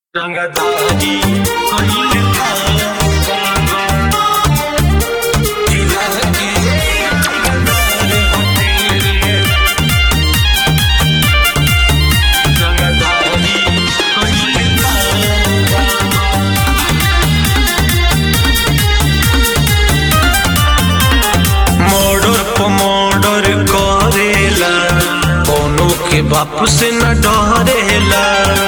रंगदारी कइल जिला के रंगदार होते रंगदारी कइल मर्डर पर मर्डर करेला कोनो के बाप से न डरेला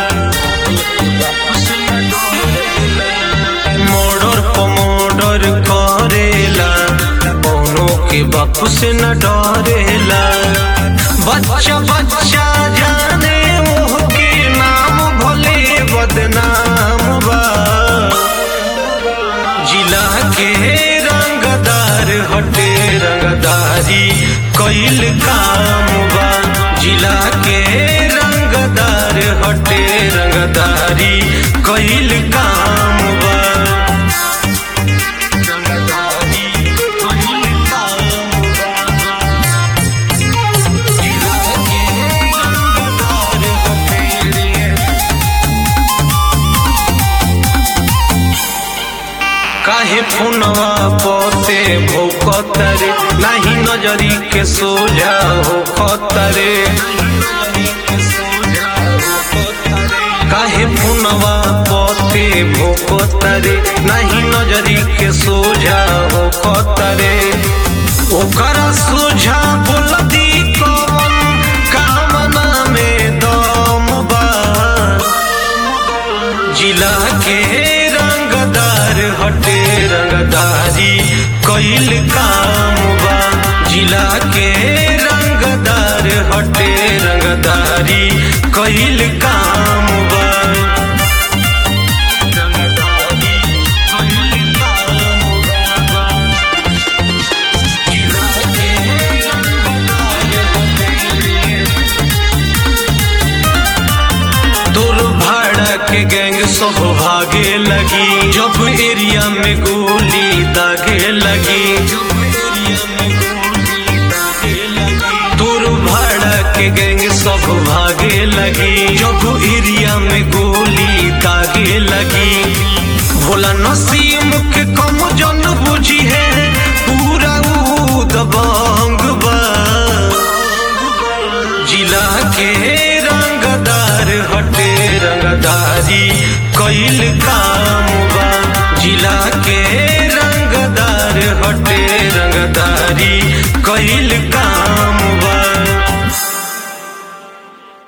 मर्डर पर मर्डर करेला कोनो के बाप से न डरेला बच्चा बच्चा जाने मुँह के नाम भले बदनाम बा जिला के रंगदार हटे रंगदारी कइल काम बा जिला के रंगदार हटे रंगदारी कइल काम बा रंगदारी कइल काम बा जिला के रंगदार हटे काहे फोनवा पोते भौकतरे नाही नजरी के सोझा हो खतरे काहे फोनवा पोते भौकतरे नाही नजरी के सोझा हो खतरे ओकरा सोझा बोलती कौन कामना में दम बा जिला के रंगदार हटे रंगदारी कइल काम बा जिला के रंगदार हटे रंगदारी कइल काम बा रंगदारी कइल काम बा जिला के रंगदार हटे तोर भाड़ा के गैंग सब भागे लगी जब एरिया में गोली दागे लगी तोर भाड़ा के गैंग सब भागे लगी जब एरिया में गोली दागे लगी भोला नसीम के कम जन बुझी है पूरा ऊ दबंग बा जिला के रंगदार हटे रंगदारी कइल काम बा जिला के रंगदार हटे रंगदारी कइल काम